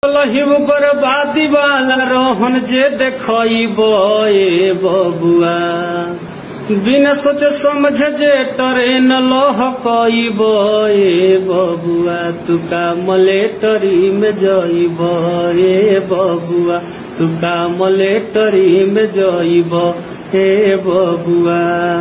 लहिब कर बादी वाला रोहन जे देखब ए बबुआ बिना सोच समझ जे ट्रेन लह कईब ए बबुआ तुका मलेटरी में जइब ए बबुआ तुका मलेटरी में जइब ए बबुआ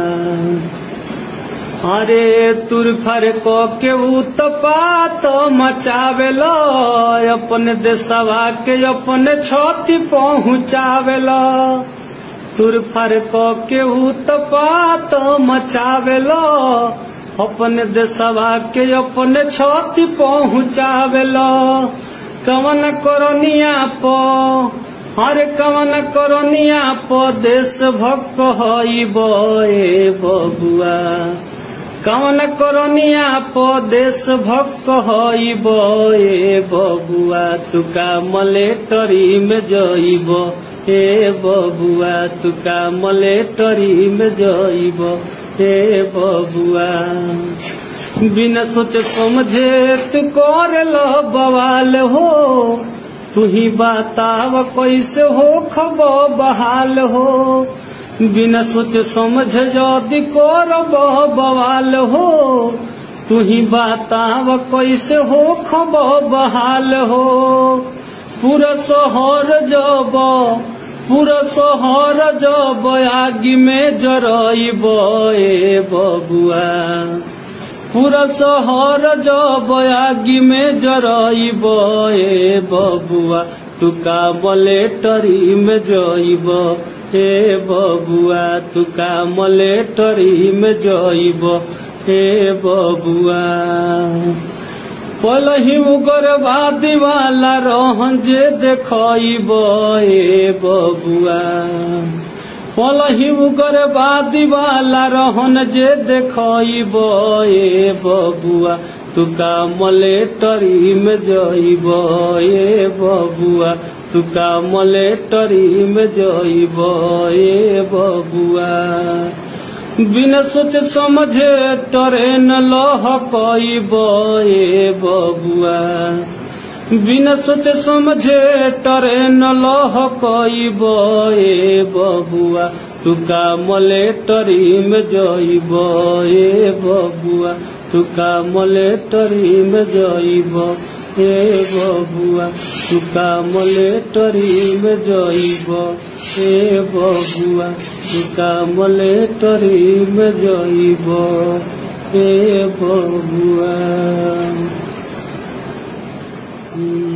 अरे तुर फर को के उत्पात मचावेल अपन देशवा के अपन छति पहुँचावेल तुर फर को के उत्पात मचावेल अपन देशवा के अपन छति पहुँचावेल कवन करनिया प हर कवन करनिया प देश भक्त हईब ए बबुआ कवन करनिया प देश भक्त हईब ए बबुआ तुका मलेटरी में जइब ए बबुआ तुका मलेटरी में जइब ए बबुआ बिना सोच समझे तू कर लो बवाल हो तू ही बताव कैसे हो खब बहाल हो बिना सोच समझ जदि करब बवाल हो तू ही बताव कैसे हो खब बहाल हो पूरा शहर जब पूरा शहर जब आगी में जरइब ए बबुआ पूरा शहर जब आगी में जरइब ए बबुआ तुका मलेटरी में जइब हे बबुआ तुका मलेटरी में जइब हे बबुआ पलही उग्रवादी वाला रहन जे देखइब ए बबुआ पलही उग्रवादी वाला रहन जे देखइब ए बबुआ तुका मलेटरी में जइब ए बबुआ तुका मलेटरी में जइब ए बबुआ बिना सोच समझे ट्रेन लह कईब ए बबुआ बिना सोच समझे ट्रेन लह कईब ए बबुआ तुका मलेटरी में जइब ए बबुआ तुका मलेटरी में जइब ए बबुआ तुका मलेटरी में जइब ए बबुआ तुका मलेटरी में जइब ए बबुआ